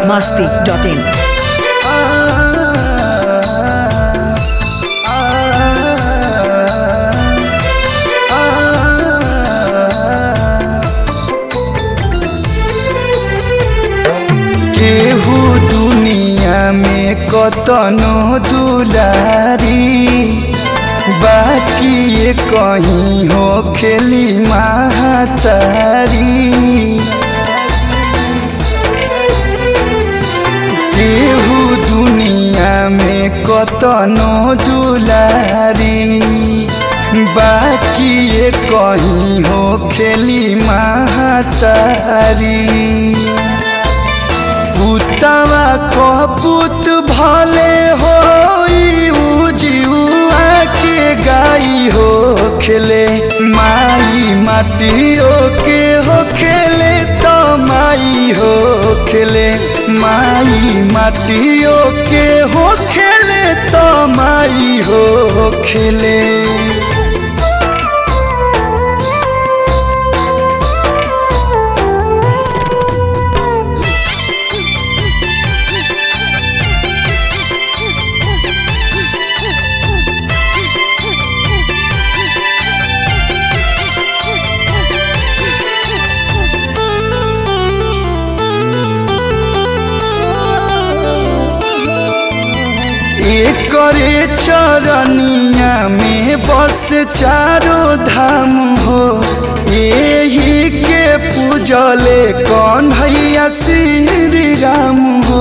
biharmasti.in केहू दुनिया में कतनो दुलारी बाकी ये कहीं हो खेली महातारी केहू दुनिया में कतनो दुलारी बाकी ये कहीं हो खेली महातारी पुतवा कपूत भले हो जीवा के गाई हो खेले माई माटियो के हो खेले तो माई हो खेले माई माटियो के हो खेले तो माई हो खेले एकरे चरनिया में बस चारो धाम हो यही के पूजले कन्हैया श्री राम हो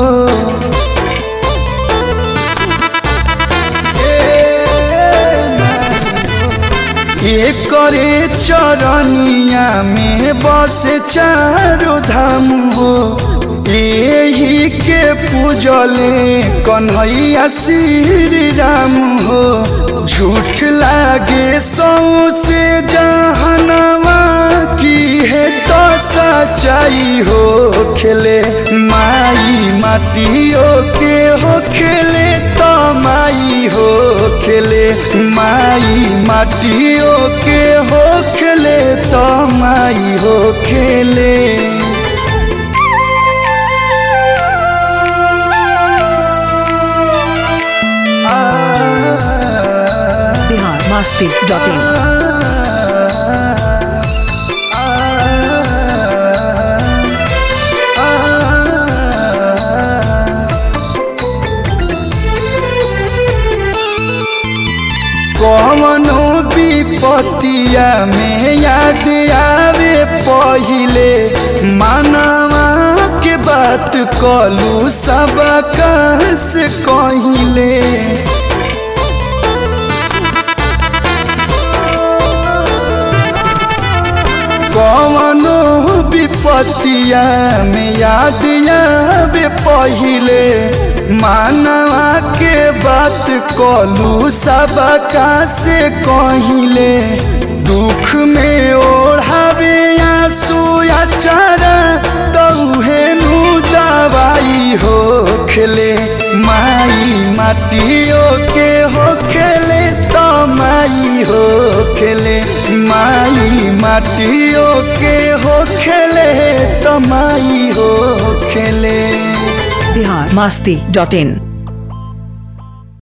एकरे चरनिया में बस चारो धाम हो यही के पूजले कन्हैया श्री राम हो झूठ लागे सौ से जहनवा की है तो सच्चाई हो खेले माई माटियों के हो खेले तो माई हो खेले माई माटियों के हो खेले तो माई हो खेले biharmasti.in कवनो विपतिया में याद आवे पहिले मानवा के बात कलू सब से कहिले कवनो विपतिया में याद आवे पहिले मानवा के बात कलू सब से कहिले दुख में ओढ़ावे आंसू अचारा तौहे नु दवाई हो खेले माई माटियों के हो खेले तो माई हो खेले माई माटियों के हो खेले तो माई हो खेले biharmasti.in